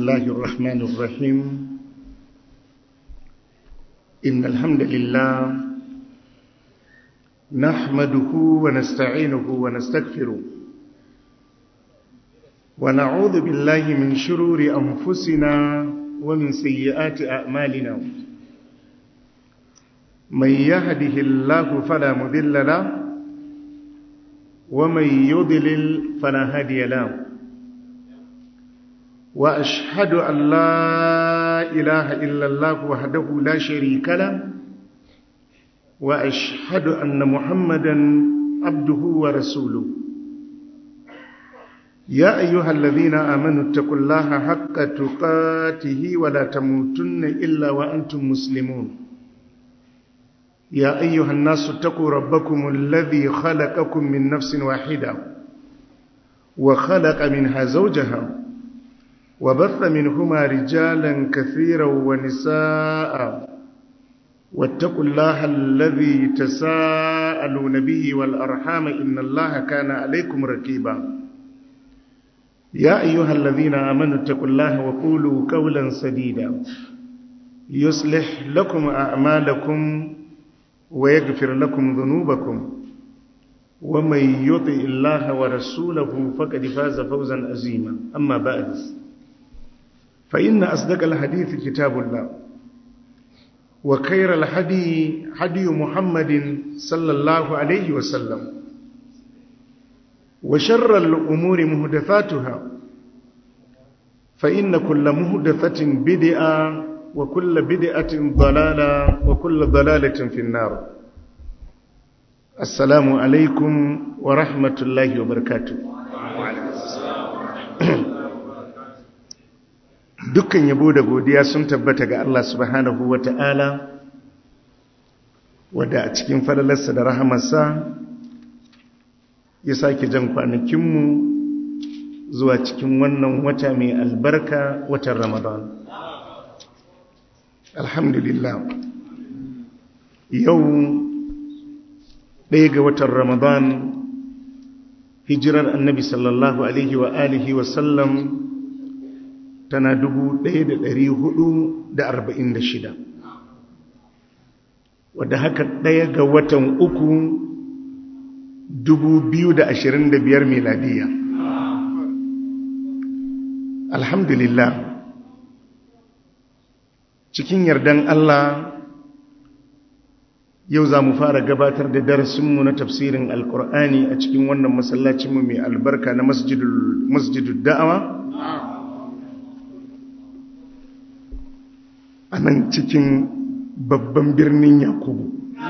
الله الرحمن الرحيم إن الحمد لله نحمده ونستعينه ونستغفره ونعوذ بالله من شرور أنفسنا ومن سيئات أعمالنا من يهده الله فلا مذل له ومن يضلل فلا هادي له وأشهد أن لا إله إلا الله وحده لا شريك له وأشهد أن محمدا عبده ورسوله يا أيها الذين آمنوا اتقوا الله حق تقاته ولا تموتن إلا وأنتم مسلمون يا أيها الناس اتقوا ربكم الذي خلقكم من نفس واحدة وخلق منها زوجها وبث منهما رجالا كثيرا ونساء واتقوا الله الذي تساءلون به والأرحام إن الله كان عليكم ركيبا يا أيها الذين آمنوا اتقوا الله وقولوا قولا سديدا يصلح لكم أعمالكم ويغفر لكم ذنوبكم ومن يطع الله ورسوله فقد فاز فوزا عظيما أما بعد فإن أصدق الحديث كتاب الله وخير الهدي هدي محمد صلى الله عليه وسلم وشر الأمور مهدفاتها فإن كل مهدفة بدعة وكل بدعة ضلالة وكل ضلالة في النار السلام عليكم ورحمة الله وبركاته dukkan yabo da godiya sun tabbata ga Allah subhanahu wa ta'ala wadda a cikin falalarsa da rahamarsa ya sake jan kwanakinmu zuwa cikin wannan wata mai albarka watan ramadan alhamdulillah yau ɗaya ga watan ramadan hijirar annabi sallallahu alaihi wa alihi wasallam tana shida, wadda haka ɗaya ga watan uku biyar miladiya alhamdulillah cikin yardan Allah yau za mu fara gabatar da darasinmu na tafsirin alkur'ani a cikin wannan masallacinmu mai albarka na masjidul da'awa a nan cikin babban birnin yakubu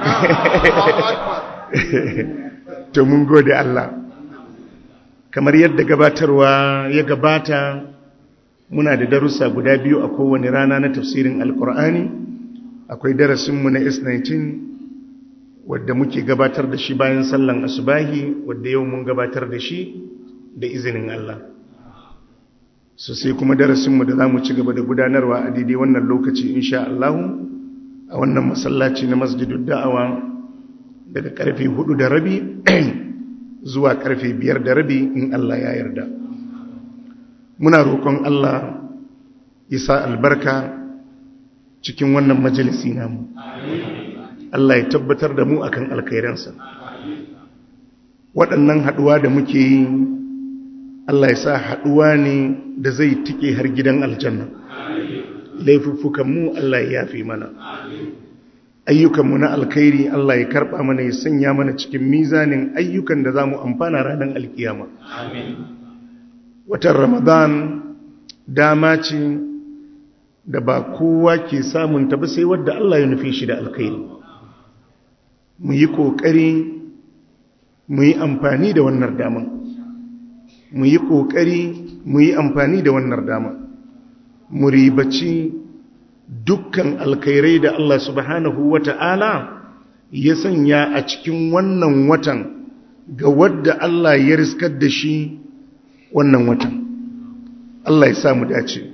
to mun gode Allah kamar yadda gabatarwa ya gabata muna da darussa guda biyu a kowane rana na tafsirin alkur'ani akwai darasinmu na s19 wadda muke gabatar da shi bayan sallan asubahi wadda yau mun gabatar da shi da izinin Allah so sai kuma darasinmu da za mu ci gaba da gudanarwa a daidai wannan lokaci insha Allah a wannan masallaci na masjidul da'awa daga karfe hudu da rabi zuwa karfe biyar da rabi in Allah ya yarda muna roƙon Allah ya sa albarka cikin wannan majalisi namu Allah ya tabbatar da mu akan alkhairansa waɗannan haɗuwa da muke yi Allah ya sa haɗuwa ne da zai tike har gidan aljanna laifuffukanmu Allah ya yafi mana ayyukanmu na alkhairi Allah ya karɓa mana ya sanya mana cikin mizanin ayyukan da za mu amfana ranar alkiyama watan ramadan dama ce da ba kowa ke samun ta ba sai wadda Allah ya nufi shi da alkhairi mu yi ƙoƙari mu yi amfani da wannan daman mu yi ƙoƙari mu yi amfani da wannan dama mu ribaci dukkan alkhairai da Allah subhanahu wa ta'ala ya sanya a cikin wannan watan ga wadda Allah ya riskar da shi wannan watan Allah ya samu dace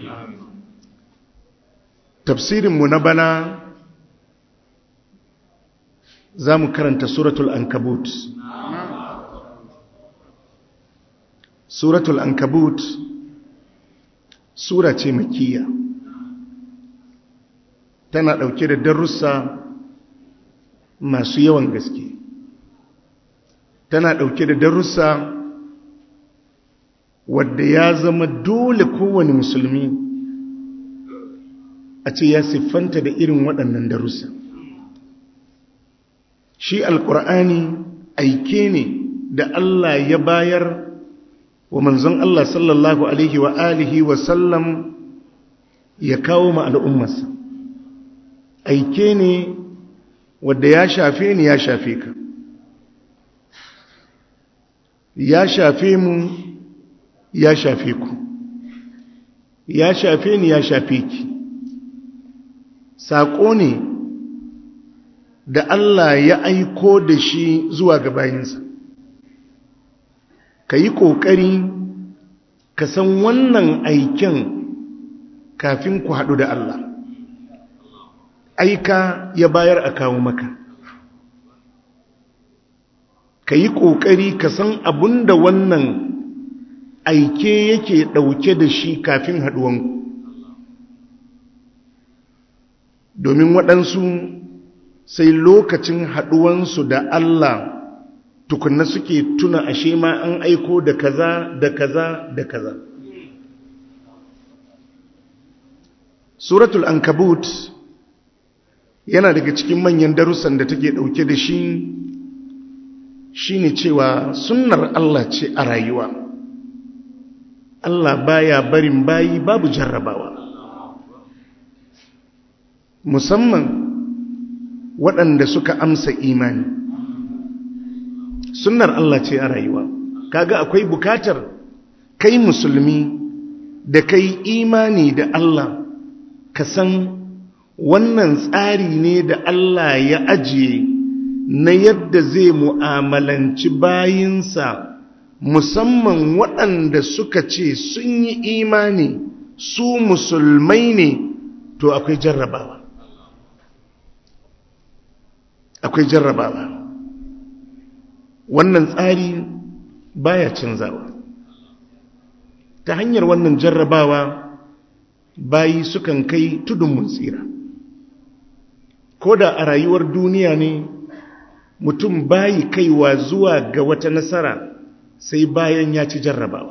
tafsirinmu na bana za mu karanta suratul ankabut suratul ankabut sura ce makiyya tana ɗauke da darussa masu yawan gaske tana ɗauke da darussa wadda ya zama dole kowane musulmi a ce ya siffanta da irin waɗannan darussa shi alƙur'ani aike ne da Allah ya bayar wa manzon Allah sallallahu alaihi wa alihi wa sallam ya kawo ma al'ummarsa aike ne wadda ya shafe ni ya shafe ka ya shafe mu ya shafe ku ya shafe ni ya shafe ki saƙo ne da Allah ya aiko da shi zuwa ga bayinsa ka yi ƙoƙari ka san wannan aiken kafin ku haɗu da Allah aika ya bayar a kawo maka ka yi ƙoƙari ka san abin da wannan aike yake ɗauke da shi kafin haɗuwanku domin waɗansu sai lokacin haɗuwansu da Allah tukunna suke tuna ashe ma an aiko da kaza da kaza da kaza suratul ankabut yana daga cikin manyan darussan da take ɗauke da shi shine cewa sunnar Allah ce a rayuwa Allah baya barin bayi babu jarrabawa musamman waɗanda suka amsa imani sunnar Allah ce a rayuwa kaga akwai bukatar kai musulmi da kai imani da Allah ka san wannan tsari ne da Allah ya ajiye na yadda zai mu'amalanci bayinsa musamman waɗanda suka ce sun yi imani su musulmai ne to akwai jarrabawa akwai jarrabawa wannan tsari baya canzawa ta hanyar wannan jarrabawa bayi sukan kai tudun mun tsira ko da a rayuwar duniya ne mutum bayi kaiwa zuwa ga wata nasara sai bayan ya ci jarrabawa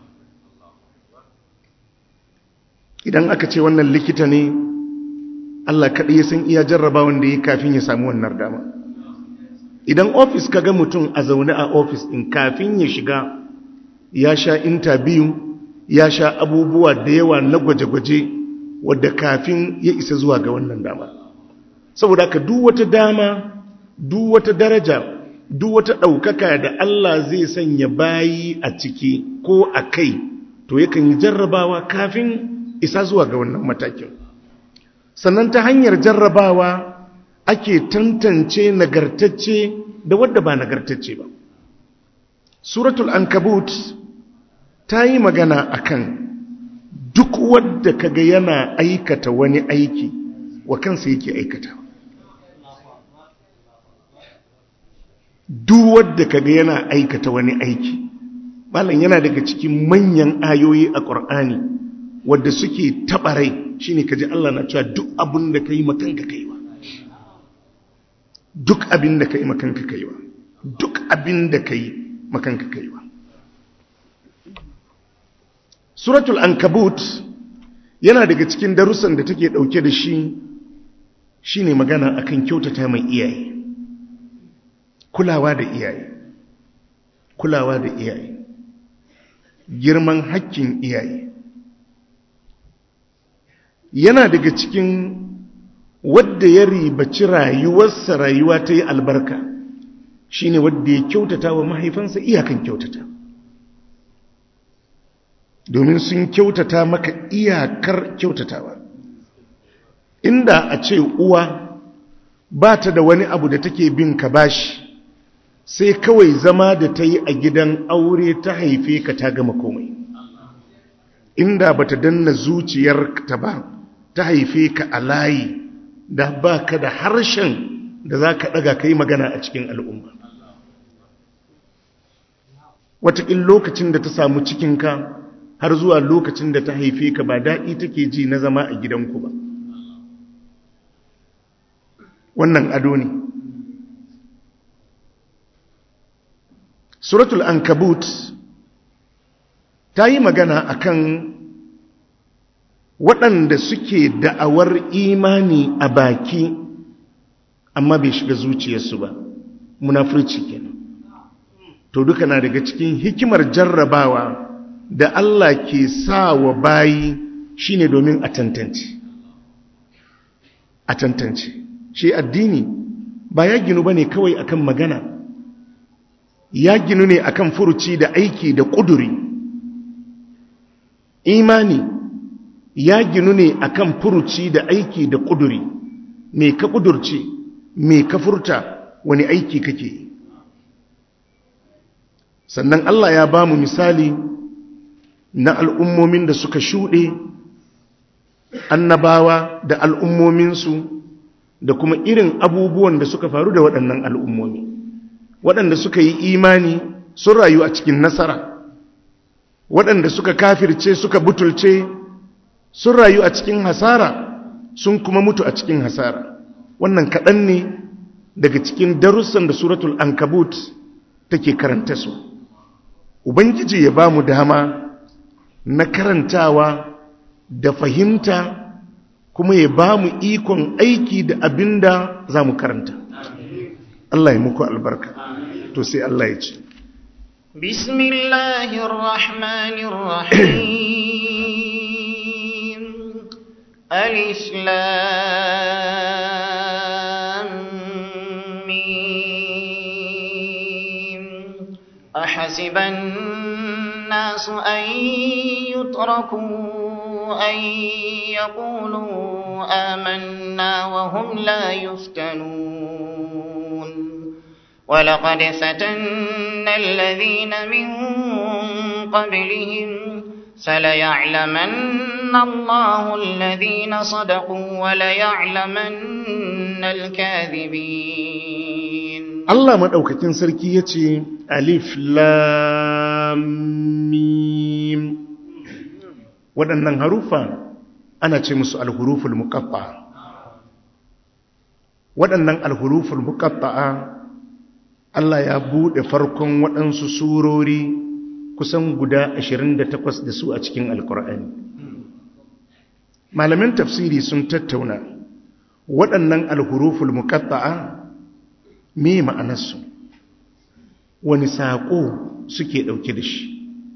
idan aka ce wannan likita ne Allah kaɗai ya san iya jarrabawan da ya kafin ya samu wannan dama idan ofis ka ga mutum a zaune a ofis ɗin kafin ya shiga ya sha intabiyu ya sha abubuwa da yawa na gwaje-gwaje wadda kafin ya isa zuwa ga wannan dama saboda ka duk wata dama duk wata daraja duk wata ɗaukaka da Allah zai sanya bayi a ciki ko a kai to yakan yi jarrabawa kafin isa zuwa ga wannan matakin sannan ta hanyar jarrabawa ake tantance nagartacce da wadda ba nagartacce ba suratul ankabut ta yi magana akan duk wadda kaga yana aikata wani aiki wa kansa yake aikata duk wadda kaga yana aikata wani aiki malam yana daga cikin manyan ayoyi a ƙur'ani wadda suke taɓa rai shine kaji Allah na cewa duk abin da kai makanka kaiwa duk abin da kai makanka kaiwa duk abin da kai makanka kaiwa suratul ankabut yana daga cikin darussan da take dauke da shi shine magana akan kyautata mai iyaye kulawa da iyaye kulawa da iyaye girman hakkin iyaye yana daga cikin wadda ya ribaci rayuwarsa rayuwa ta yi albarka shine wadda ya kyautata wa mahaifansa iyakan kyautata domin sun kyautata maka iyakar kyautatawa inda a ce uwa ba ta da wani abu da take bin ka bashi sai kawai zama da ta yi a gidan aure ta haife ka ta gama komai inda ba ta danna zuciyarta ba ta haife ka a layi da ba ka da harshen da za ka ɗaga ka yi magana a cikin al'umma wataƙin lokacin da ta samu cikinka har zuwa lokacin da ta haife ka ba daɗi take ji na zama a gidanku ba wannan ado ne suratul ankabut ta yi magana akan waɗanda suke da'awar imani a baki amma bai shiga zuciyarsu ba munafurci kenan to duka na daga cikin hikimar jarrabawa da Allah ke sa wa bayi shine domin a tantance a tantance shi addini ba ya ginu bane kawai akan magana ya ginu ne akan furuci da aiki da ƙuduri imani ya ginu ne akan furuci da aiki da ƙuduri me ka ƙudurce me ka furta wani aiki kake sannan Allah ya ba mu misali na al'ummomin da suka shuɗe annabawa da al'ummominsu da kuma irin abubuwan da suka faru da waɗannan al'ummomi waɗanda suka yi imani sun rayu a cikin nasara waɗanda suka kafirce suka butulce sun rayu a cikin hasara sun kuma mutu a cikin hasara wannan kaɗan ne daga cikin darussan da suratul ankabut take karanta su ubangiji ya ba mu dama na karantawa da fahimta kuma ya ba mu ikon aiki da abin da za mu karanta Allah ya muku albarka to sai Allah ya ce bismillahirrahmanirrahim alif lam mim ahasiban الناس أن يتركوا أن يقولوا آمنا وهم لا يفتنون ولقد فتنا الذين من قبلهم فليعلمن الله الذين صدقوا وليعلمن الكاذبين الله مدaukakin sarki yace alif lam mim waɗannan harufa ana ce musu alhuruful muqatta waɗannan alhuruful muqatta'a Allah ya buɗe farkon waɗansu surori kusan guda 28 da su a cikin alkur'ani malamin tafsiri sun tattauna waɗannan alhuruful muqatta'a me ma'anarsu wani saƙo suke ɗauke da shi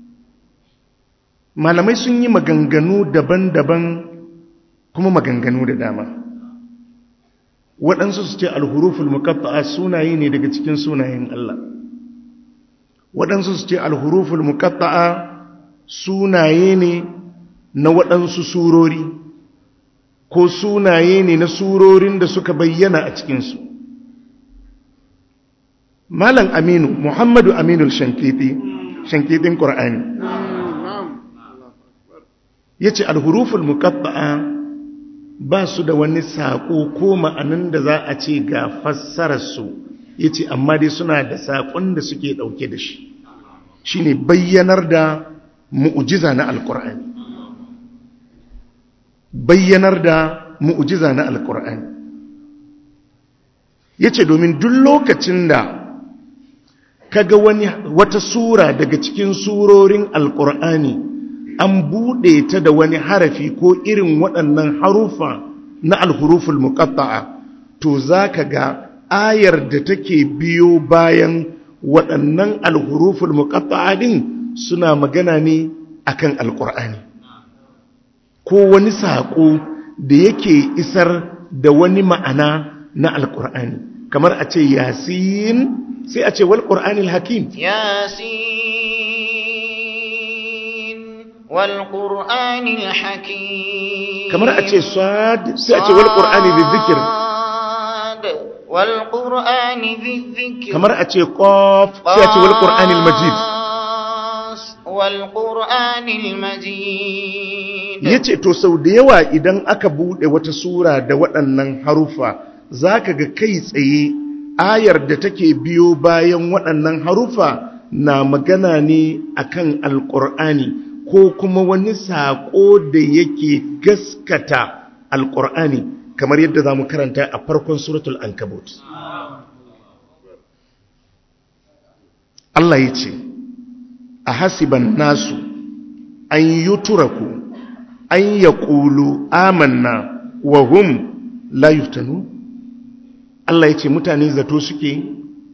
malamai sun yi maganganu daban-daban kuma maganganu da dama waɗansu su ce alhuruful muqatta'a sunaye ne daga cikin sunayen Allah waɗansu su ce alhuruful muqatta'a sunaye ne na waɗansu surori ko sunaye ne na surorin da suka bayyana a cikinsu malam aminu muhammadu aminu shankiti shankitin ƙur'ani ya ce alhuruful muqatta'a ba su da wani saƙo ko ma'anin da za a ce ga fassararsu ya ce amma dai suna da saƙon da suke ɗauke da shi shi ne bayyanar da mu'ujiza na alƙur'ani bayyanar da mu'ujiza na alƙur'ani ya ce domin duk lokacin da kaga wani wata sura daga cikin surorin alƙur'ani an buɗe ta da wani harafi ko irin waɗannan harufa na alhuruful muqatta'a to zaka ga ayar da take biyo bayan waɗannan alhuruful muqatta'a din suna magana ne akan alqur'ani ko wani saƙo da yake isar da wani ma'ana na alqur'ani kamar a ce yasin sai a ce wal qur'anil hakim yasin والقرآن الحكيم كما أتي صاد سأتي والقرآن ذي الذكر والقرآن ذي الذكر كما أتي قاف سأتي والقرآن المجيد والقرآن المجيد yace to sau da yawa idan aka bude wata sura da waɗannan harufa zaka ga kai tsaye ayar da take biyo bayan waɗannan harufa na magana ne akan alƙur'ani ko kuma wani saƙo da yake gaskata alƙur'ani kamar yadda za mu karanta a farkon suratul ankabut Allah ya ce a hasiban nasu an yi turaku an ya ƙulu amanna wa hum la yuftanu Allah ya ce mutane zato suke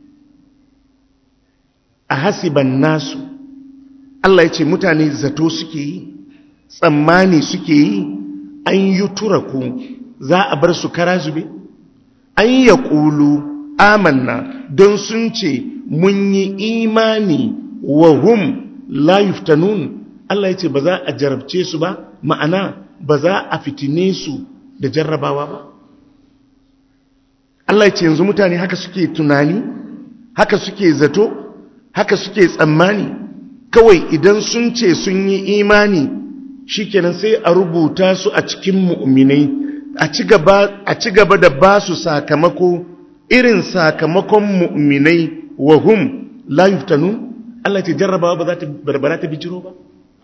a hasiban nasu Allah ya ce mutane zato suke yi tsammani suke yi an yi turaku za a bar su kara zube an ya ƙulu amanna don sun ce mun yi imani wa hum la yuftanun Allah ya ce ba za a jarabce su ba ma'ana ba za a fitine su da jarrabawa ba Allah ya ce yanzu mutane haka suke tunani haka suke zato haka suke tsammani kawai idan sun ce sun yi imani shikenan sai a rubuta su a cikin mu'minai a ci gaba da ba su sakamako irin sakamakon mu'minai wa hum la yuftanun Allah ce jarrabawa ba za ta barbara ta bijiro ba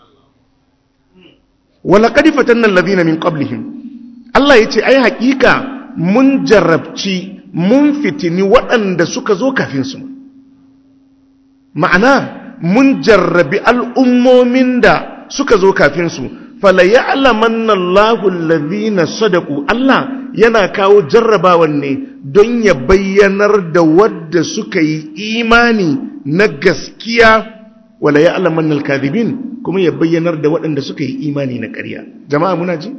wala qad fatanna alladhina min qablihim Allah yace ai hakika mun jarrabci mun fitini waɗanda suka zo kafin su ma'ana mun jarrabi al'ummomin da suka zo kafin su fala ya'lamanna Allahu alladhina sadaqu Allah yana kawo jarrabawan ne don ya bayyanar da wadda suka yi imani na gaskiya wala ya'lamanna al-kadhibin kuma ya bayyanar da waɗanda suka yi imani na ƙarya jama'a muna ji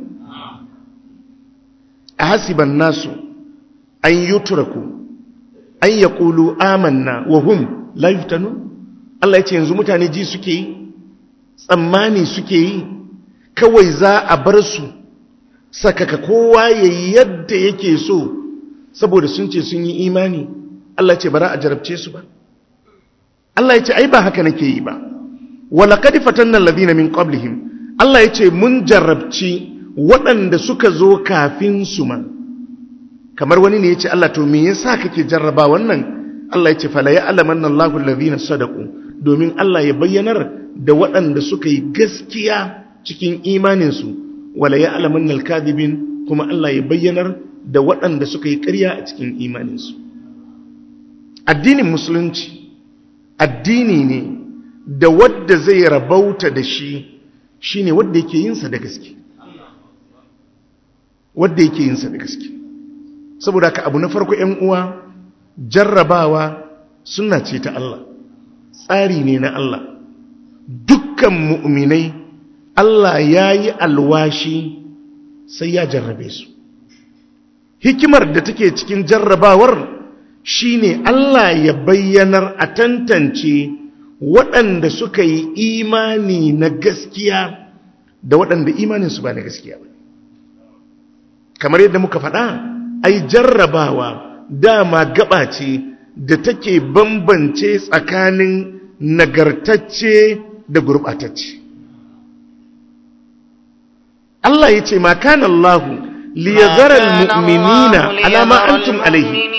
ahasiban nasu an yutraku an yaqulu amanna wa hum la yuftanun Allah yace yanzu mutane ji suke yi tsammani suke yi kawai za a bar su sakaka kowa yayi yadda yake so saboda sun ce sun yi imani Allah ce bara a jarabce su ba Allah yace ai ba haka nake yi ba walaƙad fatanna alladhina min qablihim Allah yace mun jarrabci waɗanda suka zo kafin su ma kamar wani ne yace Allah to me yasa kake jarraba wannan Allah yace fala ya'lamanna Allahu alladhina sadaqu domin Allah ya bayyanar da waɗanda suka yi gaskiya cikin imanin su wala ya'lamanna al-kadhibin kuma Allah ya bayyanar da waɗanda suka yi ƙarya a cikin imanin su addinin musulunci addini ne da wadda zai rabauta da shi shi ne wadda yake yinsa da gaske wadda yake yinsa da gaske saboda ka abu na farko ‘yan uwa jarrabawa suna ce ta Allah tsari ne na Allah dukkan mu'minai Allah ya yi alwashi sai ya jarrabe su hikimar da take cikin jarrabawar shine Allah ya bayyanar a tantance waɗanda suka yi imani na gaskiya da waɗanda imaninsu ba na gaskiya ba kamar yadda muka faɗa ai jarrabawa dama gaba ce da take bambance tsakanin nagartacce da gurɓatacce Allah ya ce makan Allahu liyazara al-mu'minina alama antum alaihi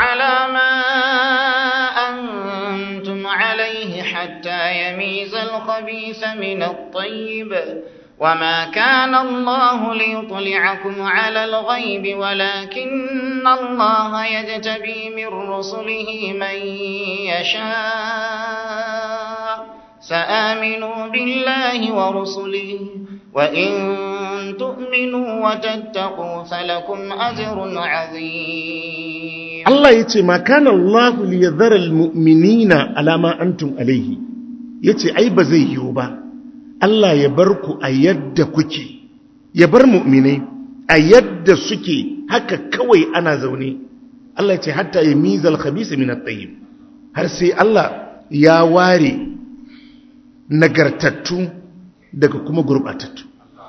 حتى يميز الخبيث من الطيب وما كان الله ليطلعكم على الغيب ولكن الله يجتبي من رسله من يشاء فآمنوا بالله ورسله وإن تؤمنوا وتتقوا فلكم أجر عظيم Allah ya ce ma kana Allah liyadhara almu'minina ala ma antum alayhi yace ai ba zai yiwu ba Allah ya bar ku a yadda kuke ya bar mu'minai a yadda suke haka kawai ana zaune Allah ya ce hatta yamizal khabisa min at-tayyib har sai Allah ya ware nagartattu daga kuma gurbatattu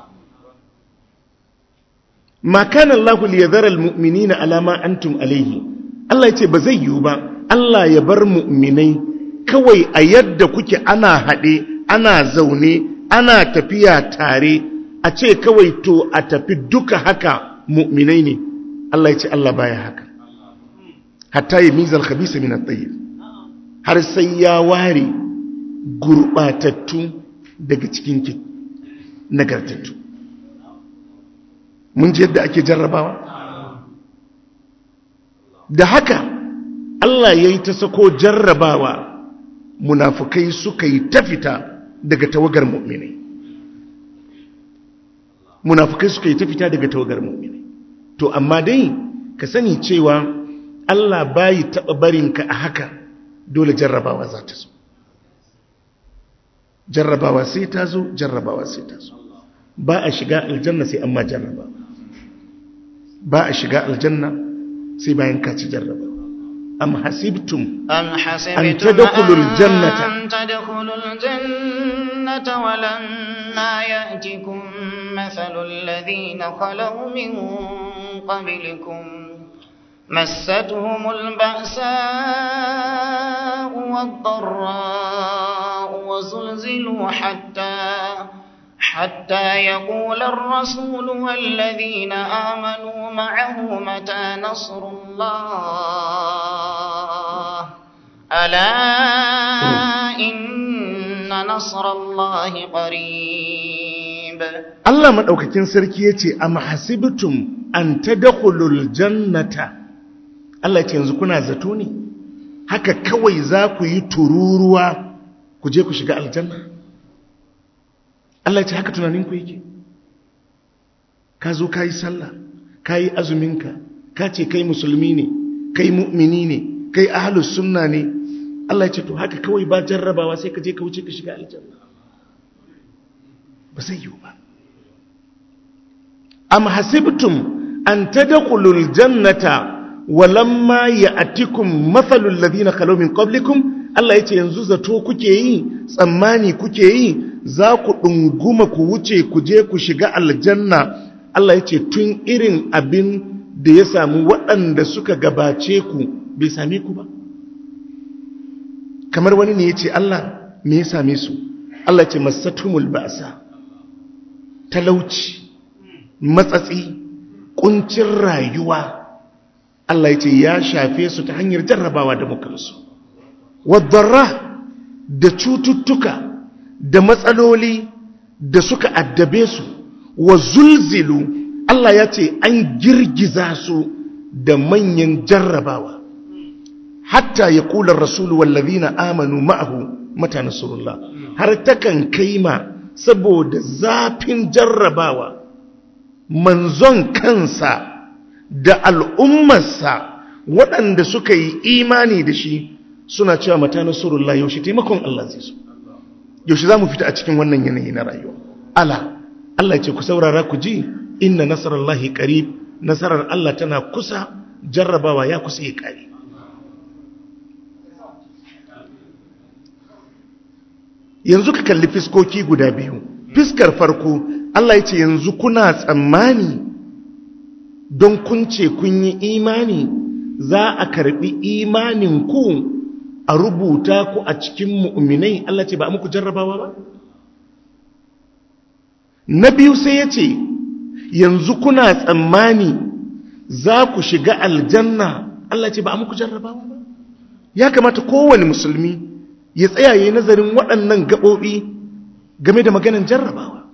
ma kana Allah liyadhara almu'minina ala ma antum alayhi Allah ya ce ba zai yiwu ba Allah ya bar mu'minai kawai a yadda kuke ana haɗe ana zaune ana tafiya tare a ce kawai to a tafi duka haka mu'minai ne Allah ya ce Allah baya haka hatta ya mizal khabisa min at-tayyib har sai ya ware gurbatattu daga cikinki nagartattu mun ji yadda ake jarrabawa da haka Allah ya yi ta sako jarrabawa munafukai suka yi ta fita daga tawagar mu'minai munafukai suka yi ta fita daga tawagar mu'minai to amma dai ka sani cewa Allah bayi taɓa barinka a haka dole jarrabawa za ta zo jarrabawa sai ta zo jarrabawa sai ta zo ba a shiga aljanna sai amma jarraba ba a shiga aljanna sai bayan ka ci jarraba am hasibtum أم an حسبتم tadkhulul jannata أن تدخلوا الجنة ولما يأتكم مثل الذين خلوا من قبلكم مستهم البأساء والضراء وزلزلوا حتى حتى يقول الرسول والذين آمنوا معه متى نصر الله ألا إن نصر الله قريب Allah maɗaukakin sarki ya ce, Am hasibtum an tadkhulul jannata Allah ya ce yanzu kuna zato ne, haka kawai za ku yi tururuwa ku je ku shiga aljanna. Allah ya ce haka tunaninku yake. Ka zo ka yi sallah, ka yi azuminka, ka ce kai musulmi ne, kai mu'mini ne, kai ahalus sunna ne. Allah ya ce to haka kawai ba jarrabawa sai ka je ka wuce ka shiga aljanna. Ba zai yiwu ba. am hasibtum an tadkhulul jannata walamma ya'tikum mathalul ladina khalu min qablikum Allah yace yanzu zato kuke yi tsammani kuke yi za ku dunguma ku wuce ku je ku shiga aljanna Allah yace tun irin abin da ya samu waɗanda suka gabace ku bai same ku ba kamar wani ne yace Allah me ya same su Allah yace masatumul ba'sa talauci matsatsi kuncin rayuwa Allah ya ce ya shafe su ta hanyar jarrabawa da mukansu wadarra da cututtuka da matsaloli da suka addabe su wa zulzilu Allah ya ce an girgiza su da manyan jarrabawa hatta ya kula rasulu wallazina amanu ma'ahu mata nasrullah har takan kaima saboda zafin jarrabawa manzon kansa da al'ummarsa waɗanda suka yi imani da shi suna cewa mata nasarullah yaushe taimakon Allah zai so yaushe za mu fita a cikin wannan yanayi na rayuwa ala Allah ce ku saurara ku ji inna nasarallahi qarib nasarar Allah tana kusa jarrabawa ya kusa ya kare yanzu ka kalli fiskoki guda biyu fiskar farko Allah ya ce yanzu kuna tsammani don kun ce kun yi imani za a karbi imanin ku a rubuta ku a cikin mu'minai Allah ce ba a muku jarrabawa ba na biyu sai ya ce yanzu kuna tsammani za ku shiga aljanna Allah ce ba a muku jarrabawa ba ya kamata kowane musulmi ya tsayaye nazarin waɗannan gaɓoɓi game da maganin jarrabawa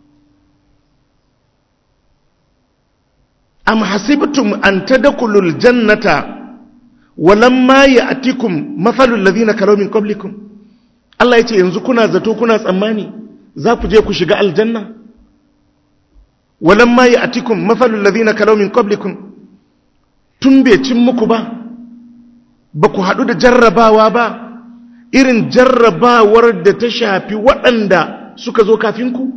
am hasibtum an tadkhulul jannata walamma ya'tikum mathalul ladhina kalaw min qablikum Allah yace yanzu kuna zato kuna tsammani za ku je ku shiga aljanna walamma ya'tikum mathalul ladhina kalaw min qablikum tun bai cin muku ba ba ku haɗu da jarrabawa ba irin jarrabawar da ta shafi waɗanda suka zo kafinku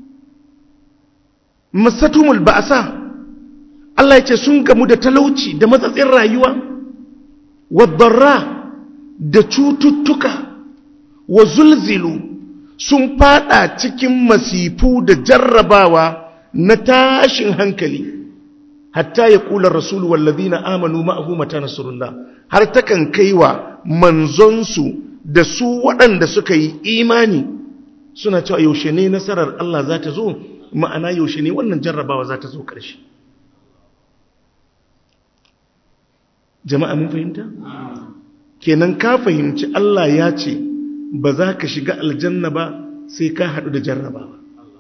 masatumul ba'asa Allah ya ce sun gamu da talauci da matsatsin rayuwa wadarra da cututtuka wa zulzilu sun fada cikin masifu da jarrabawa na tashin hankali hatta ya kula rasulu wallazina amanu ma'ahu mata nasrullah har takan kaiwa manzonsu da su waɗanda suka yi imani suna cewa yaushe ne nasarar Allah za ta zo ma'ana yaushe ne wannan jarrabawa za ta zo ƙarshe jama'a mun fahimta kenan ka fahimci Allah ya ce ba za ka shiga aljanna ba sai ka haɗu da jarrabawa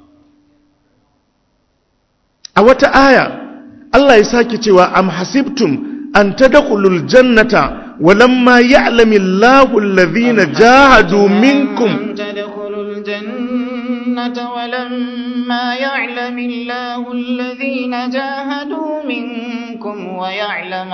a wata aya Allah ya sake cewa am hasibtum an tadkhulul jannata walamma ya'lamu Allahu alladhina jahadu minkum تدخلوا الجنة ولما يعلم الله الذين جاهدوا منكم ويعلم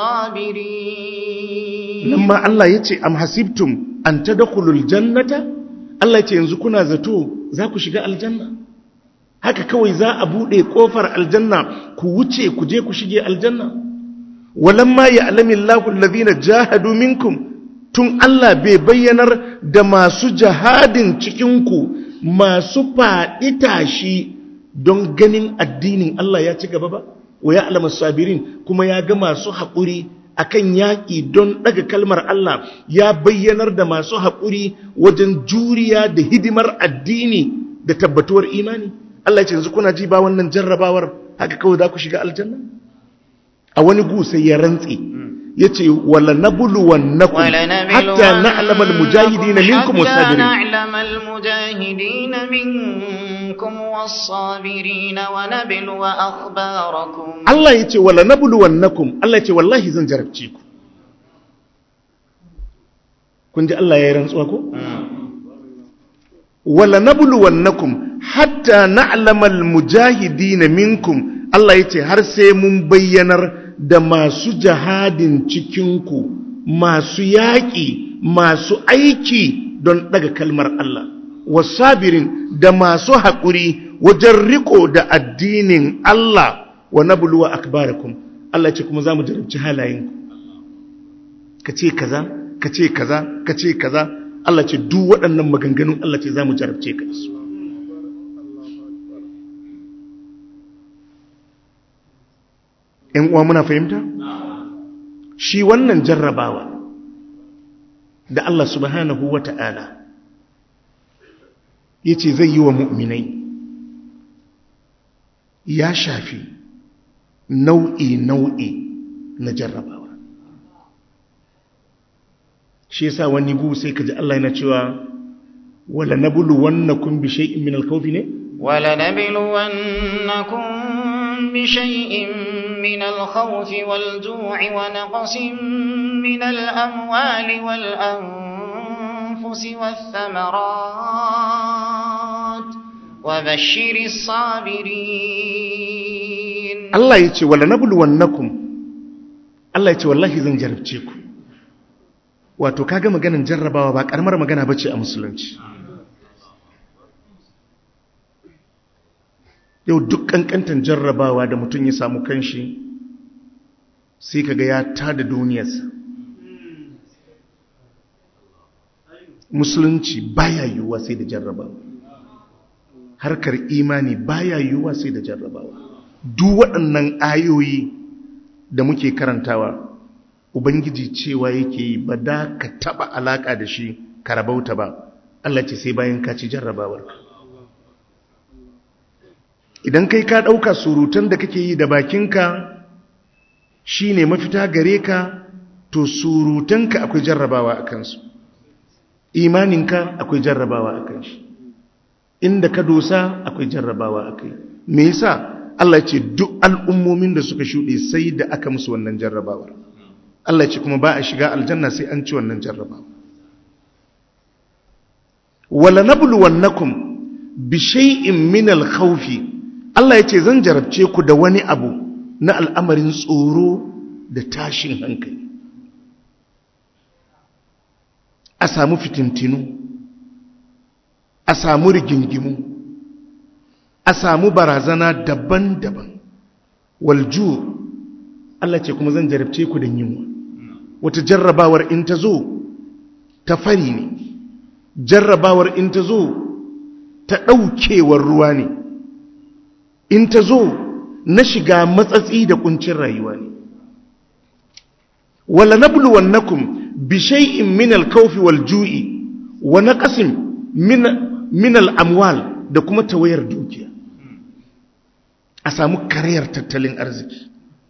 الصابرين lamma Allah yace am hasibtum an tadkhulul jannata Allah yace yanzu kuna zato za ku shiga aljanna haka kawai za a bude kofar aljanna ku wuce ku je ku shige aljanna walamma ya'lamu Allahu alladhina jahadu minkum tun Allah bai bayyanar da masu jihadin cikinku masu faɗi tashi don ganin addinin Allah ya ci gaba ba wa ya alama sabirin kuma ya ga masu haƙuri akan yaƙi don ɗaga kalmar Allah ya bayyanar da masu haƙuri wajen juriya da hidimar addini da tabbatuwar imani Allah ya ce yanzu kuna ji ba wannan jarrabawar haka kawai za ku shiga aljanna a wani gu sai ya rantse ya ce wala nabluwannakum hatta na'lama almujahidina minkum حتى was-sabirin نعلم المجاهدين منكم والصابرين ونبلو أخباركم Allah ya ce wala nabluwannakum Allah ya ce wallahi zan jarabce ku kun ji Allah ya yi rantsuwa ko wala nabluwannakum hatta na'lama almujahidina minkum Allah ya ce har sai mun bayyanar da masu jihadin cikinku masu yaƙi masu aiki don daga kalmar Allah wasabirin da masu haƙuri wajen riko da addinin Allah wa nabluwa akbarakum Allah ce kuma zamu jarabci halayenku kace kaza kace kaza kace kaza Allah ce duk waɗannan maganganun Allah ce zamu jarabce ka da su ‘yan uwa muna fahimta? shi wannan jarrabawa da Allah subhanahu wa ta'ala ya ce zai yi wa mu'minai ya shafi nau'i-nau'i na jarrabawa shi yasa wani gu sai ka ji Allah yana cewa wala na bulu wannan kun bi shay'in min alkawfi ne? ولنبلونكم بشيء من الخوف والجوع ونقص من الأموال والأنفس والثمرات وبشر الصابرين Allah ya ce wala na bulu wannan Allah ya ce wallahi zan jarabce ku wato kaga maganin jarrabawa ba karamar magana bace a musulunci yau duk kankantan jarrabawa da mutum ya samu kanshi sai kaga ya tada duniyarsa musulunci baya yiwuwa sai da jarrabawa harkar imani baya yiwuwa sai da jarrabawa duk waɗannan ayoyi da muke karantawa ubangiji cewa yake yi ba da ka taɓa alaƙa da shi ka rabauta ba Allah ce sai bayan ka ci jarrabawarka idan kai ka ɗauka surutan da kake yi da bakinka shi ne mafita gare ka to surutanka akwai jarrabawa a kansu imaninka akwai jarrabawa a kan shi inda ka dosa akwai jarrabawa a kai me yasa Allah ce duk al'ummomin da suka shuɗe sai da aka musu wannan jarrabawar Allah ce kuma ba a shiga aljanna sai an ci wannan jarrabawa wala nabluwannakum bi shay'in min al-khawfi Allah ya ce zan jarabce ku da wani abu na al'amarin tsoro da tashin hankali a samu fitintinu a samu rigingimu a samu barazana daban-daban walju Allah ce kuma zan jarabce ku da yunwa wata jarrabawar in ta zo ta fari ne jarrabawar in ta zo ta ɗaukewar ruwa ne in ta zo na shiga matsatsi da kuncin rayuwa ne wala nabluwannakum bi shay'in min al-khawfi wal-ju'i wa naqsin min min al-amwal da kuma tawayar dukiya a samu kariyar tattalin arziki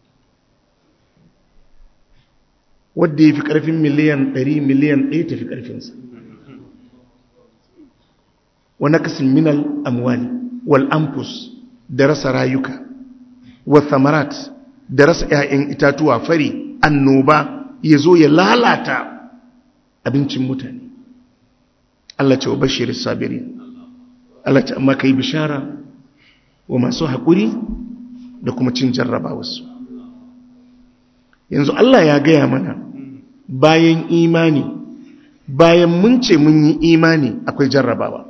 wanda yafi karfin miliyan 100 miliyan 1 tafi karfinsa wa naqsin minal amwali wal anfus da rasa rayuka wa thamarat da rasa 'ya'yan itatuwa fari annoba ya zo ya lalata abincin mutane Allah ce wa bashir sabirin Allah ce amma kai bishara wa masu haƙuri da kuma cin jarraba wasu yanzu Allah ya gaya mana bayan imani bayan mun ce mun yi imani akwai jarrabawa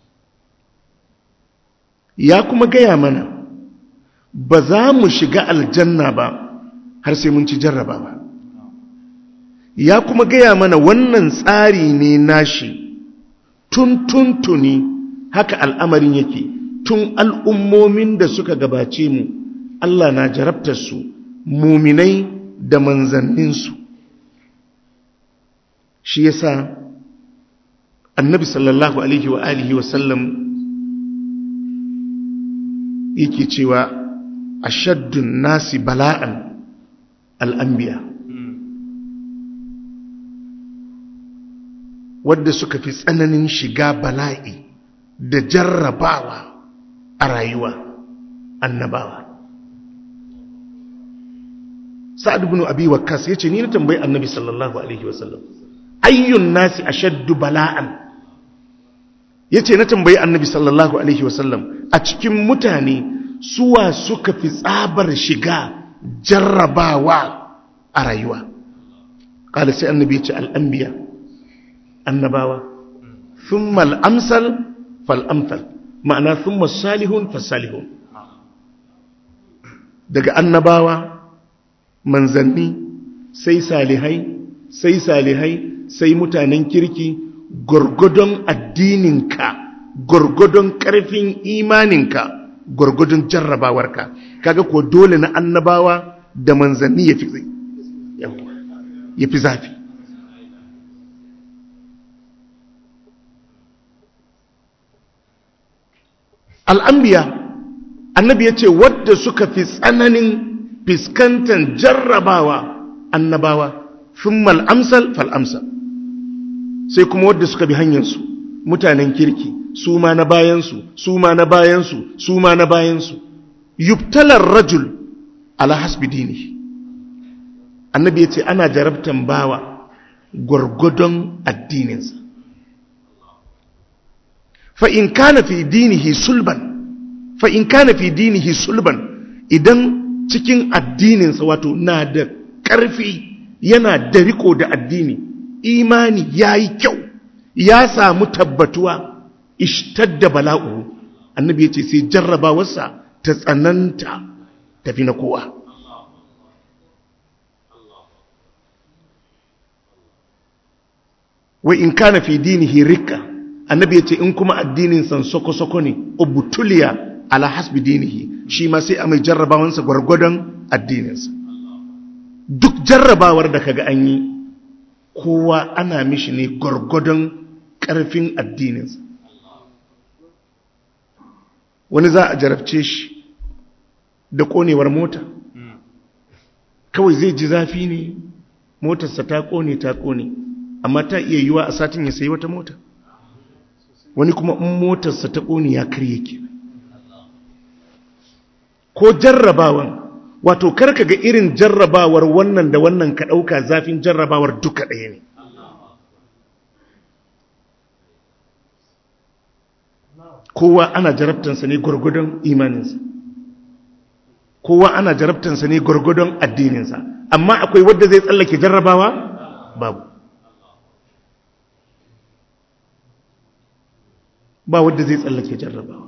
ya kuma gaya mana ba za mu shiga aljanna ba har sai mun ci jarrabawa ya kuma gaya mana wannan tsari ne nashi tun tuntuni haka al'amarin yake tun al'ummomin da suka gabace mu Allah na jarabtar su muminai da manzanninsu shi yasa annabi sallallahu alaihi wa alihi wa sallam yake cewa ashaddun nasi bala'an al'ambiya wadda suka fi tsananin shiga bala'i da jarrabawa a rayuwa annabawa sa'ad ibn abi waqqas yace ni na tambayi annabi sallallahu alaihi wasallam ayyun nasi ashaddu bala'an yace na tambayi annabi sallallahu alaihi wasallam a cikin mutane suwa suka fi tsabar shiga jarrabawa a rayuwa qala sai annabi yace al-anbiya annabawa thumma al-amsal fal-amthal ma'ana thumma salihun fasalihun daga annabawa manzanni sai salihai sai salihai sai mutanen kirki gwargwadon addininka gwargwadon ƙarfin imaninka gwargwadon jarrabawarka kaga ko dole na annabawa da manzanni ya fi ya fi zafi al'ambiya annabi ya ce wadda suka fi tsananin fiskantar jarrabawa annabawa sun mal'amsal fal'amsal sai kuma wadda suka bi hanyarsu mutanen kirki su ma na bayansu su ma na bayansu su ma na bayansu yubtalar rajul ala hasbi dini annabi ya ce ana jarabtan bawa gwargwadon addininsa fa'in kana fi dinihi sulban fa'in kana fi dinihi sulban idan cikin addininsa wato na da ƙarfi yana da riko da addini imani ya yi kyau ya samu tabbatuwa ishtadda bala'u annabi ya ce sai jarrabawarsa ta tsananta tafi na kowa wa in kana fi dinihi rikka annabi ya ce in kuma addinin san soko-soko ne ubutuliya ala hasbi dinihi shi ma sai a mai jarrabawansa gwargwadon addininsa duk jarrabawar da kaga an yi kowa ana mishi ne gwargwadon ƙarfin addininsa wani za a jarabce shi da ƙonewar mota kawai zai ji zafi ne motarsa ta ƙone ta ƙone amma ta iya yiwa a satin ya sayi wata mota wani kuma in motarsa ta ƙone ya karye ke ko jarrabawan wato karka ga irin jarrabawar wannan da wannan ka ɗauka zafin jarrabawar duka ɗaya ne kowa ana jarabtansa ne gwargwadon imaninsa kowa ana jarabtansa ne gwargwadon addininsa amma akwai wadda zai tsallake jarrabawa babu ba wadda zai tsallake jarrabawa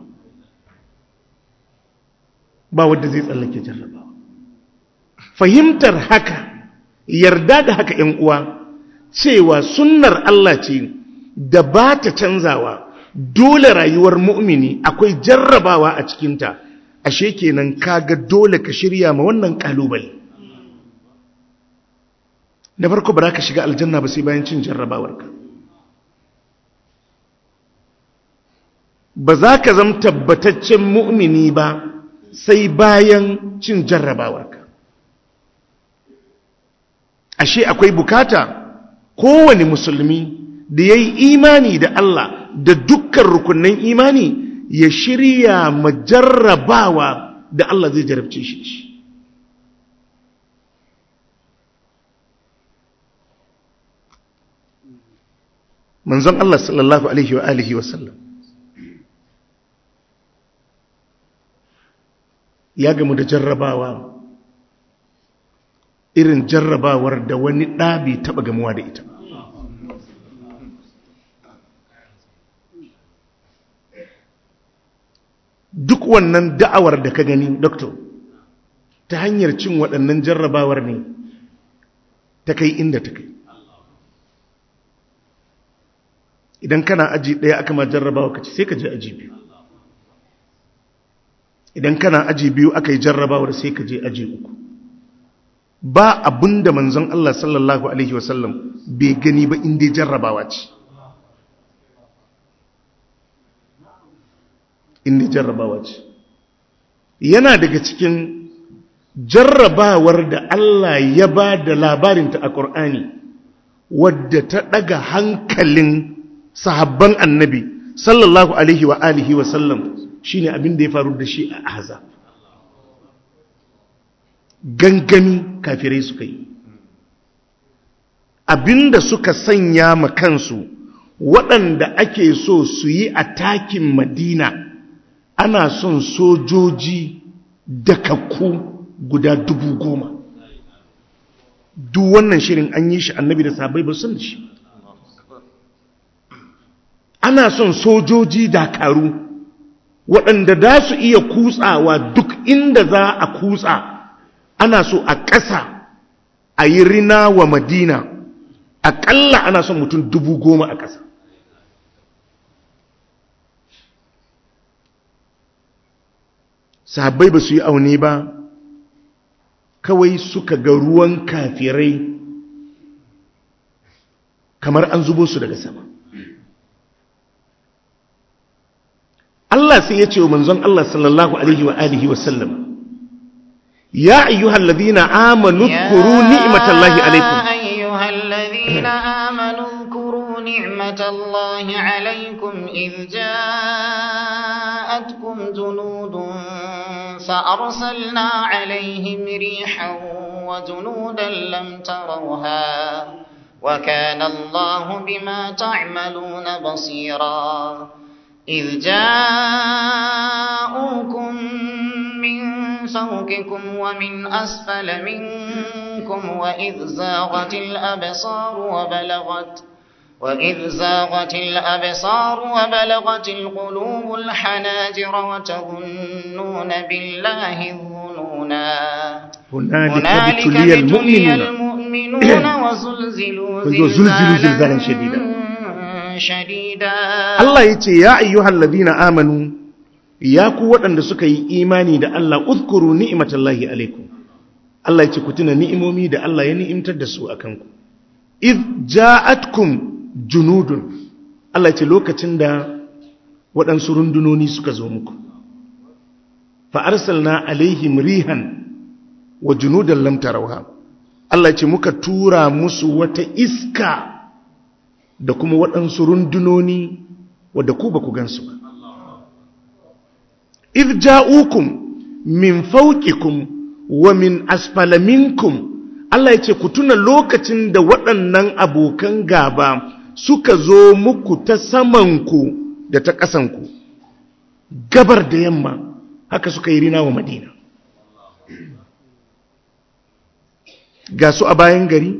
ba wadda zai tsallake jarrabawa fahimtar haka yarda da haka ‘yan uwa cewa sunnar Allah ce da ba ta canzawa dole rayuwar mu'mini akwai jarrabawa a cikinta ashe kenan kaga dole ka shirya ma wannan kalubale da farko ba za ka shiga aljanna ba sai bayan cin jarrabawarka ba za ka zama tabbataccen mu'mini ba sai bayan cin jarrabawarka ashe akwai bukata kowane musulmi da ya yi imani da Allah da dukkan rukunin imani ya shirya majarrabawa da Allah zai jarabce shi shi manzon Allah sallallahu alaihi wa alihi wa sallam ya gamu da jarrabawa irin jarrabawar da wani ɗabi taɓa gamuwa da ita duk wannan da'awar da ka gani doctor ta hanyar cin waɗannan jarrabawar ne ta kai inda ta kai idan kana aji ɗaya aka ma jarrabawa ka ci sai ka je aji biyu idan kana aji biyu aka yi jarrabawar sai ka je aji uku ba abin da manzon Allah sallallahu Alaihi wasallam bai gani ba inda jarrabawa ce inda jarrabawa ce yana daga cikin jarrabawar da Allah ya ba da labarinta a ƙor'ani wadda ta ɗaga hankalin sahabban annabi sallallahu alaihi wa alihi wa sallam shine abin da ya faru da shi a ahzab gangami kafirai suka yi abinda suka sanya ma kansu waɗanda ake so su yi a takin madina ana son sojoji dakakku guda dubu goma duk wannan shirin an yi shi annabi da sabai ba sun shi ana son sojoji dakaru waɗanda da su iya kutsawa duk inda za a kutsa ana so a ƙasa a yi rina wa madina aƙalla ana son mutum dubu goma a ƙasa sahabbai ba su yi aune ba kawai suka ga ruwan kafirai kamar an zubo su daga sama Allah sai ya ce wa manzon Allah sallallahu alaihi wa alihi wa sallam ya ayyuhal ladina amanu dhkuru ni'matallahi alaikum يا أيها الذين آمنوا اذكروا نعمة الله عليكم إذ جاءتكم جنود فأرسلنا عليهم ريحا وجنودا لم تروها وكان الله بما تعملون بصيرا إذ جاءوكم من فوقكم ومن أسفل منكم وإذ زاغت الأبصار وبلغت وإذ زاغت الأبصار وبلغت القلوب الحناجر وتظنون بالله الظنونا هنالك هنالك ابتلي ابتلي المؤمنون المؤمنون وزلزلوا وزلزلوا زلزالا زلزالا شديدا. شديدا Allah ya ce ya ayyuhal ladina amanu ya ku waɗanda suka yi imani da Allah uzkuru ni'matallahi alaikum Allah ya ce ku tuna ni'imomi da Allah ya ni'imtar da su akan ku iz ja'atkum junudun Allah ya ce lokacin da waɗansu rundunoni suka zo muku fa arsalna alaihim rihan wa junudan lam tarawha Allah ya ce muka tura musu wata iska da kuma waɗansu rundunoni wadda ku ba ku gansu ba. If ja'ukum min fauƙikum wa min asfala minkum Allah ya ce ku tuna lokacin da waɗannan abokan gaba suka zo muku ta samanku da ta ƙasanku, gabar da yamma haka suka yi rina wa Madina. Ga su a bayan gari,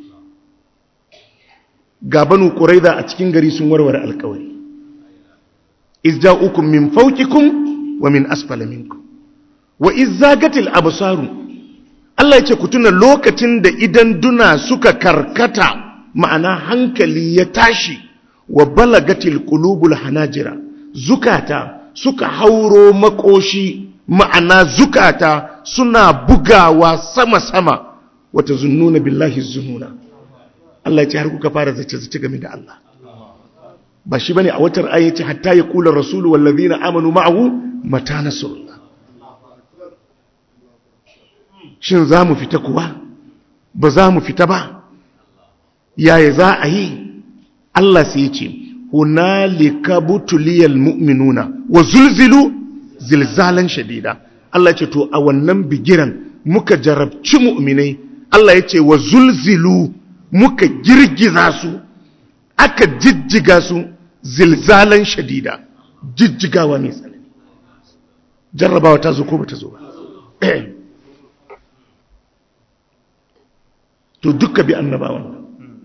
ga banu ƙuraiza a cikin gari sun warware alkawari izja'ukum min fawqikum wa min asfala minkum wa izzagatil absaru Allah yace ku tuna lokacin da idan duna suka karkata ma'ana hankali ya tashi wa balagatil qulubul hanajira zukata suka hauro makoshi ma'ana zukata suna bugawa sama sama wata zunnuna billahi zununa Allah ya ce har kuka fara zace-zace game da Allah ba shi bane a watar ayi ce hatta ya kula rasulu wallazina amanu ma'ahu mata nasrullah shin za mu fita kuwa ba za mu fita ba yaya za a yi Allah sai ya ce hunalika butuliyal mu'minuna wa zulzilu zilzalan shadida Allah ya ce to a wannan bigiran muka jarabci mu'minai Allah ya ce wa zulzilu muka girgiza su aka jijjiga su zilzalan shadida jijjigawa mai tsanani jarrabawa ta zo ko ba ta zo ba to duka bi annabawan nan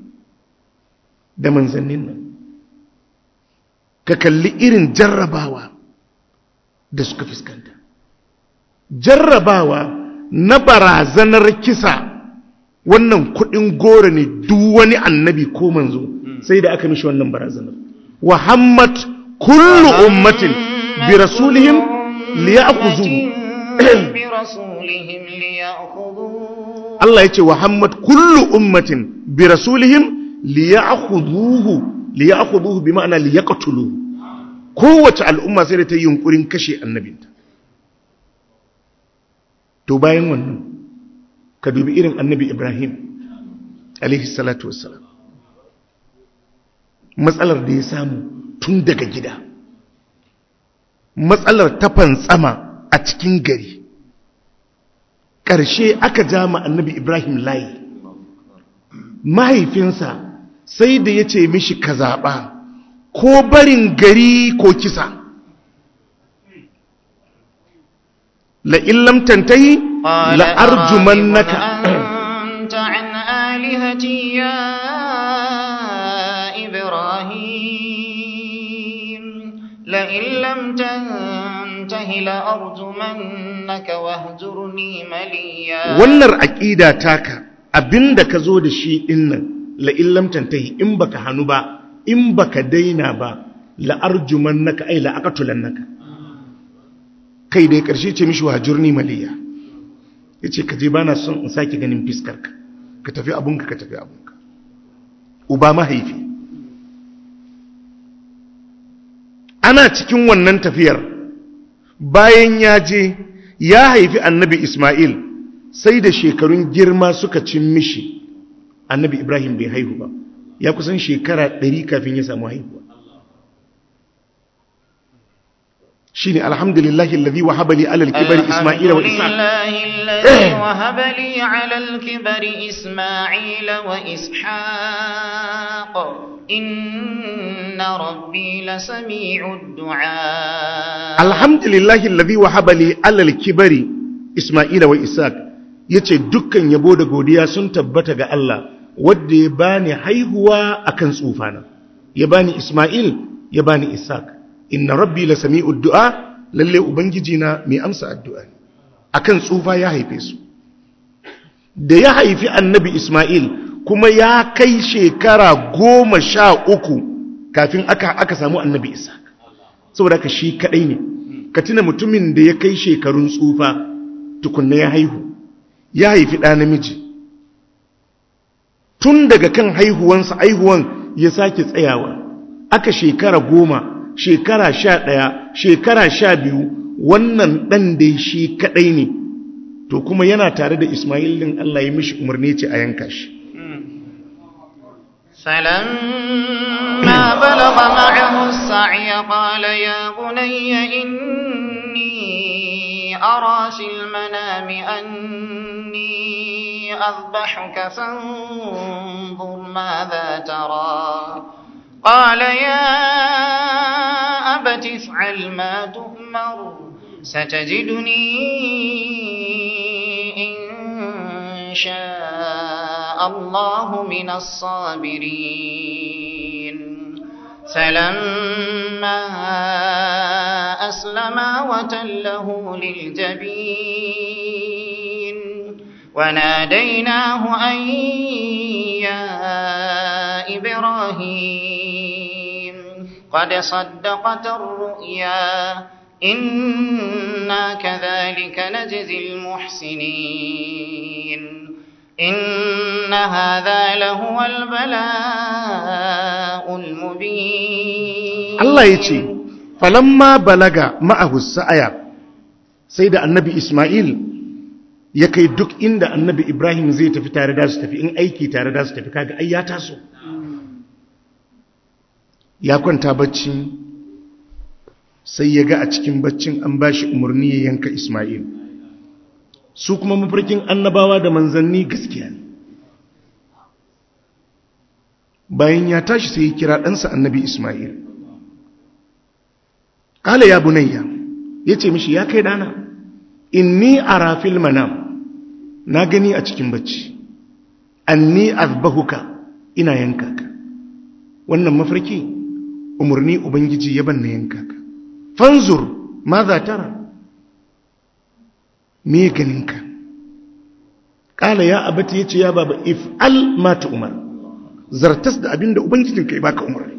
da manzannin nan ka kalli irin jarrabawa da suka fuskanta jarrabawa na barazanar kisa wannan kudin goro ne duk wani annabi ko manzo sai da aka mishi wannan barazanar wa hammat kullu ummatin bi rasulihim liya'khudhu برسولهم ليأخذوه Allah yace wa hammat kullu ummatin bi rasulihim liya'khudhuhu liya'khudhuhu bi ma'ana liyaqtuluhu kowace al'umma sai da ta yi yunkurin kashe annabinta to bayan wannan ka dubi irin annabi Ibrahim alaihi salatu wassalam matsalar da ya samu tun daga gida matsalar ta fantsama a cikin gari ƙarshe aka ja ma annabi Ibrahim layi mahaifinsa sai da ya ce mishi ka zaɓa ko barin gari ko kisa la'illam tantahi قال la'arjumannaka أراغب أنت عن آلهتي يا إبراهيم لئن لم تنته لأرجمنك واهجرني مليا wannan aƙida taka abinda ka zo da shi dinnan la'illam tantahi in baka hannu ba in baka daina ba la'arjumannaka ai la'aqatulannaka kai dai ƙarshe ce mishi wajurni maliya yace ka je bana son in sake ganin fiskarka ka tafi abunka ka tafi abunka uba mahaifi ana cikin wannan tafiyar bayan ya je ya haifi annabi Ismail sai da shekarun girma suka cin mishi annabi Ibrahim bai haihu ba ya kusan shekara ɗari kafin ya samu haihuwa shi ne alhamdulillahi lalazi wa habali alal kibari Ismaila wa Isa الحمد لله الذي وهب لي على الكبر إسماعيل وإسحاق إن ربي لسميع الدعاء alhamdulillahi lalazi wa habali alal kibari Ismaila wa Isaac ya ce dukkan yabo da godiya sun tabbata ga Allah wadda ya bani haihuwa akan tsufana ya bani Ismail ya bani Isaac inna rabbi la sami'ud du'a lalle ubangiji na mai amsa addu'a ne akan tsufa ya haife su da ya haifi annabi Ismail kuma ya kai shekara goma sha uku kafin aka, aka samu annabi Isaac saboda haka shi kadai ne ka tuna mutumin da ya kai shekarun tsufa tukunna ya haihu ya haifi ɗa namiji tun daga kan haihuwansa haihuwan ya sake tsayawa aka shekara goma shekara sha ɗaya shekara sha biyu wannan ɗan da shi kaɗai ne to kuma yana tare da ismail ɗin allah ya mishi umarni ce a yanka shi فلما بلغ معه السعي قال يا بني إني أرى في المنام أني أذبحك فانظر ماذا ترى قال يا أبت افعل ما تؤمر ستجدني إن شاء الله من الصابرين فلما أسلما وتله للجبين وناديناه أن يا إبراهيم قد صدقت الرؤيا إنا كذلك نجزي المحسنين إن هذا لهو البلاء المبين Allah ya ce falamma balaga ma'ahu sa'aya sai da annabi Ismail ya kai duk inda annabi Ibrahim zai tafi tare da su tafi in aiki tare da su tafi kaga ai ya taso ya kwanta bacci sai ya ga a cikin baccin an ba shi umarni ya yanka Ismail su kuma mafarkin annabawa da manzanni gaskiya ne bayan ya tashi sai ya kira ɗansa annabi Ismail ƙala ya bunayya ya ce mishi ya kai dana inni a rafil manam na gani a cikin bacci anni azbahuka ina yanka ka wannan mafarki umarni ubangiji ya banna yanka ka fanzur ma za tara me ganinka ƙala ya abata ya ce ya baba if'al mata umar zartas da abin da ubangijinka ya baka umarni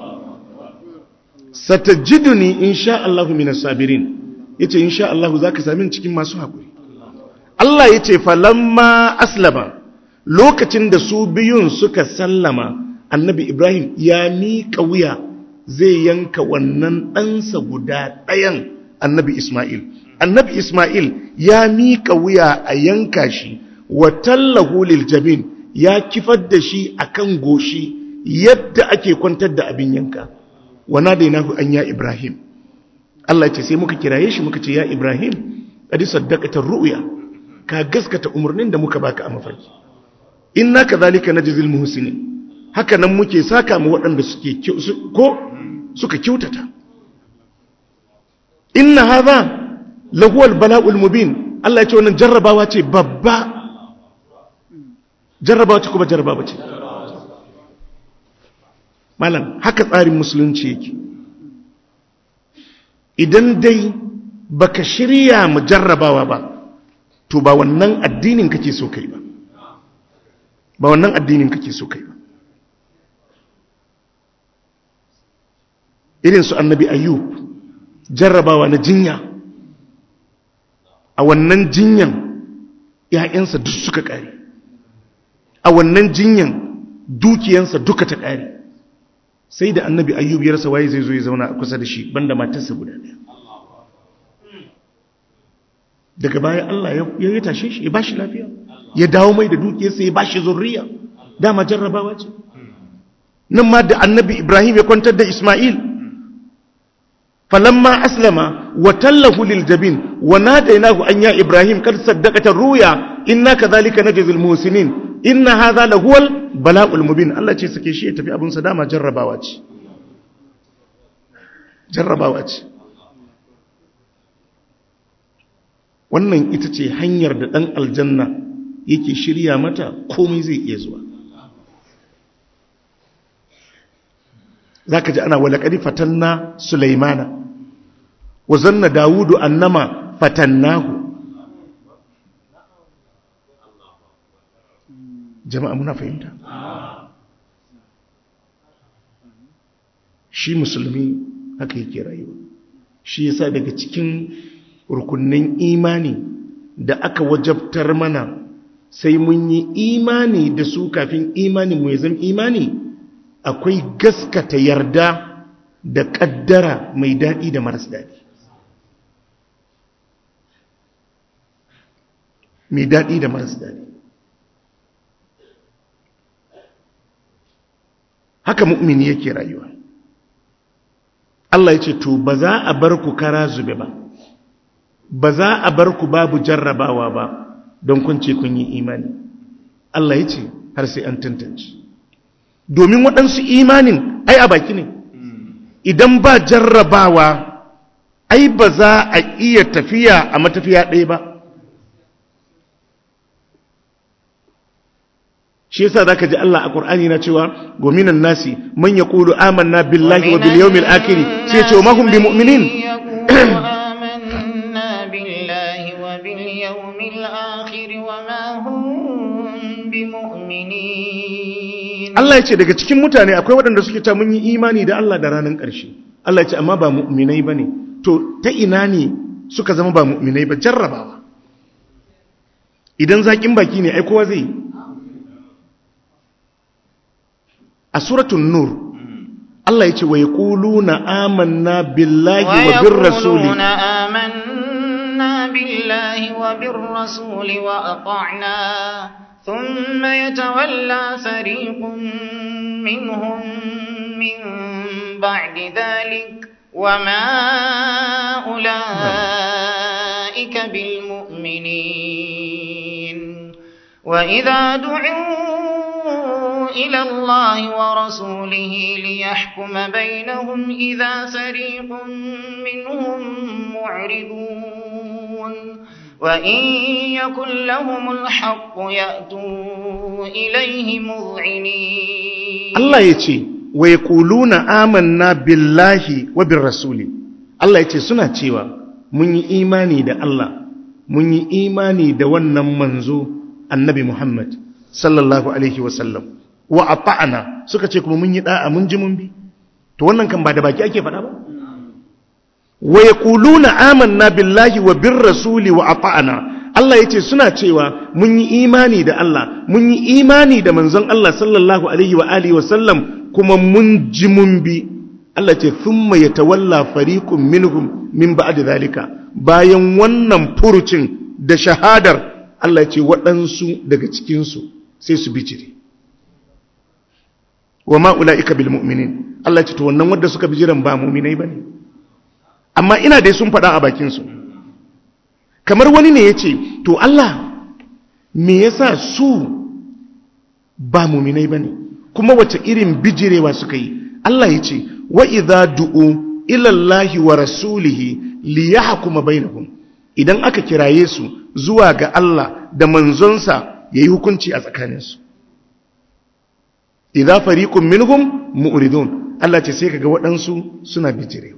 satajiduni insha Allah minas sabirin yace insha Allah zaka sami cikin masu hakuri Allah yace falamma aslama lokacin da su biyun suka sallama annabi Ibrahim ya miƙa wuya zai yanka wannan ɗansa guda ɗayan annabi Ismail annabi Ismail ya miƙa wuya a yanka shi wa tallahu lil jabin ya kifar da shi akan goshi yadda ake kwantar da abin yanka wana da yana an ya Ibrahim Allah ce sai muka kiraye shi muka ce ya Ibrahim kadi saddaqata ru'ya ka gaskata umarnin da muka baka a mafarki inna kadhalika najzil muhsinin haka nan muke saka mu waɗanda suke ko suka kyautata inna hadha lahuwal bala'ul mubin Allah ya ce wannan jarrabawa ce babba jarrabawa ce kuma jarrabawa ce malam haka tsarin musulunci yake idan dai baka shirya mu jarrabawa ba to ba wannan addinin kake so kai ba ba wannan addinin kake so kai ba irin su annabi ayyub jarrabawa na jinya a wannan jinyan ‘ya'yansa duk suka ƙare a wannan jinyan dukiyansa duka ta ƙare sai da annabi ayyub ya rasa waye zai zo ya zauna a kusa da shi banda matarsa guda ɗaya daga baya Allah ya yi tashe shi ya ba shi lafiya ya dawo mai da dukiyarsa ya ba shi zurriya dama jarrabawa ce nan ma da annabi ibrahim ya kwantar da ismail فلما أسلم وتله للجبين وناديناه أن يا إبراهيم قد صدقت الرؤيا إنا كذلك نجزي المحسنين إن هذا لهو البلاء المبين الله ce sake shi ya tafi abun sa dama jarrabawa ce jarrabawa ce wannan ita ce hanyar da dan aljanna yake shirya mata komai zai iya zuwa zaka ji ana walaqad fatanna sulaimana wa zanna dawudu annama fatannahu jama'a muna fahimta shi musulmi haka yake rayuwa shi yasa daga cikin rukunnin imani da aka wajabtar mana sai mun yi imani da su kafin imani mu ya zama imani akwai gaskata yarda da kaddara mai daɗi da maras daɗi mai daɗi da maras daɗi haka mu'mini yake rayuwa Allah ya ce to ba za a bar ku kara zube ba ba za a bar ku babu jarrabawa ba don kun ce kun yi imani Allah ya ce har sai an tantance domin waɗansu imanin ai a baki ne idan ba jarrabawa ai ba za a iya tafiya a matafiya ɗaya ba shi yasa zaka ji Allah a Qur'ani na cewa gominan nasi man yaqulu amanna billahi wa bil yawmil akhir sai ya ce ma hum bimu'minin آمنا بالله وباليوم الآخر وما هم بمؤمنين Allah ya ce daga cikin mutane akwai waɗanda suke ta mun yi imani da Allah da ranar ƙarshe Allah ya ce amma ba mu'minai bane to ta ina ne suka zama ba mu'minai ba jarrabawa idan zakin baki ne ai kowa zai yi a suratun nur Allah ya ce wa yaquluna amanna billahi wa bir rasuli ويقولون آمنا بالله وبالرسول وأطعنا ثم يتولى فريق منهم من بعد ذلك وما أولئك بالمؤمنين وإذا دعوا إلى الله ورسوله ليحكم بينهم إذا فريق منهم معرضون وإن يكن لهم الحق يأتوا إليه مذعنين Allah ya ce wa ya ƙuluna amanna billahi wa bin rasuli Allah ya ce suna cewa mun yi imani da Allah mun yi imani da wannan manzo annabi Muhammad sallallahu alaihi wasallam wa ata'ana suka ce kuma mun yi da'a mun ji mun bi to wannan kan ba da baki ake faɗa ba wa yaquluna amanna billahi wa bir rasuli wa ata'ana Allah yace suna cewa mun yi imani da Allah mun yi imani da manzon Allah sallallahu alaihi wa alihi wasallam kuma mun ji mun bi Allah ce thumma yatawalla fariqun minhum min ba'd zalika bayan wannan furucin da shahadar Allah ce waɗansu daga cikinsu sai su bijire wa ma'ula'ika bil mu'minin Allah ce to wannan wadda suka bijiran ba mu'minai ba ne amma ina dai sun faɗa a bakinsu kamar wani ne ya ce to Allah me yasa su ba mu'minai ba ne kuma wace irin bijirewa suka yi Allah ya ce wa idza du'u ila Allahi wa rasulihi liyahkuma bainahum idan aka kiraye su zuwa ga Allah da manzonsa ya yi hukunci a tsakaninsu. Iza fariƙun minhum mu'ridun Allah ce sai kaga waɗansu suna bijirewa.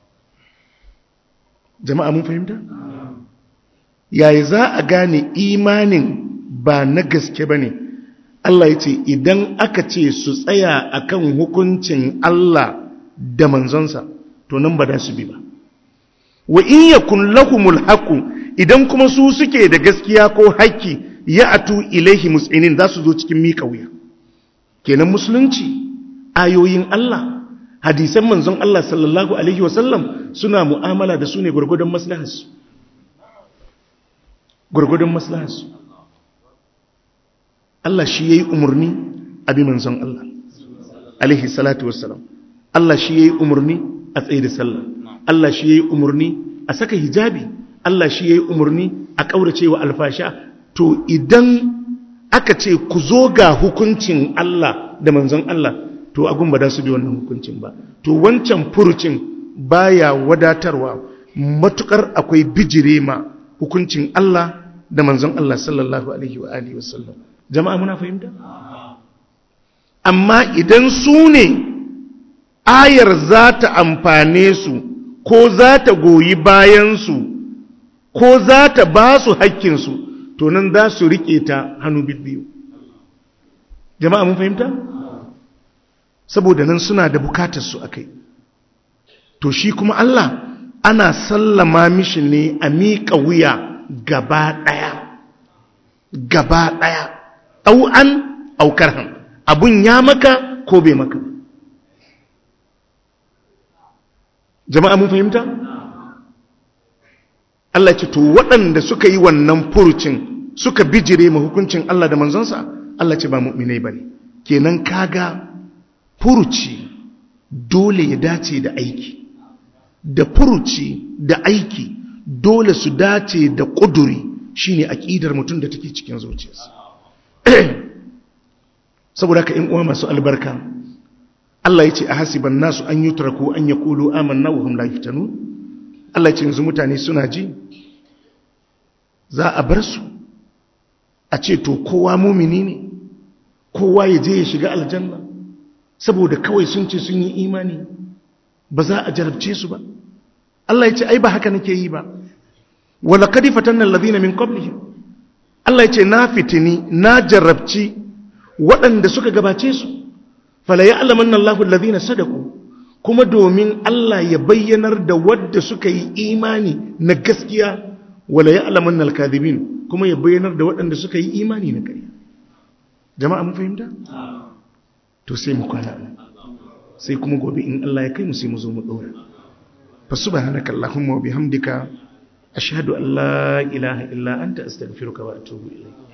Jama'a mun fahimta? Yaya za a gane imanin ba na gaske ba ne, Allah ya ce idan aka ce su tsaya akan hukuncin Allah da manzonsa, to nan ba da su bi ba. Wa in yakun lahumul haqu idan kuma su suke da gaskiya ko haƙƙi ya atu ilaihi mus'inin za su zo cikin miƙa wuya kenan musulunci ayoyin Allah hadisan manzon Allah sallallahu alaihi wasallam suna mu'amala da su ne gurgudun maslaharsu gurgudun maslaharsu Allah shi yayi umarni abi manzon Allah alaihi salatu wassalam Allah shi yayi umarni a tsaye da sallah Allah shi yayi umarni a saka hijabi Allah shi ya yi umarni a ƙaurace wa alfasha to idan aka ce ku zo ga hukuncin Allah da manzon Allah to agun ba da su bi wannan hukuncin ba to wancan furucin baya wadatarwa matukar akwai bijire ma hukuncin Allah da manzon Allah sallallahu alaihi wa alihi wasallam jama'a muna fahimta amma idan su ne ayar za ta amfane su ko za ta goyi bayansu ko za ta ba su haƙƙinsu to nan za su riƙe ta hannu biyu jama'a mun fahimta saboda nan suna da bukatarsu a kai to shi kuma Allah ana sallama mishi ne a miƙa wuya gaba ɗaya gaba ɗaya ɗau'an aukar han abun ya maka ko bai maka jama'a mun fahimta? Allah ce to waɗanda suka yi wannan furucin suka bijire ma hukuncin Allah da manzonsa Allah ce ba mu'minai bane kenan kaga furuci dole ya dace da aiki da furuci da aiki dole su dace da ƙuduri shine aƙidar mutum da take cikin zuciyarsa saboda ka in uwa masu albarka Allah ya ce a hasiban nasu an yutraku an yaqulu amanna wa hum la yuftanun Allah ce yanzu mutane suna ji za a bar su a ce to kowa mumini ne kowa ya je ya shiga aljanna saboda kawai sun ce sun yi imani ba za a jarabce su ba Allah ya ce ai ba haka nake yi ba wala kadi fatanna alladhina min qablihim Allah ya ce na fitini na jarabci waɗanda suka gabace su fala ya'lamanna Allahu alladhina sadaqu kuma domin Allah ya bayyanar da wadda suka yi imani na gaskiya wala ya'lamanna al-kadhibin kuma ya bayyanar da waɗanda suka yi imani na ƙarya jama'a mun fahimta to sai mu kwana sai kuma gobe in Allah ya kai mu sai mu zo mu dora fa subhanaka allahumma wa bihamdika ashhadu an la ilaha illa anta astaghfiruka wa atubu ilayk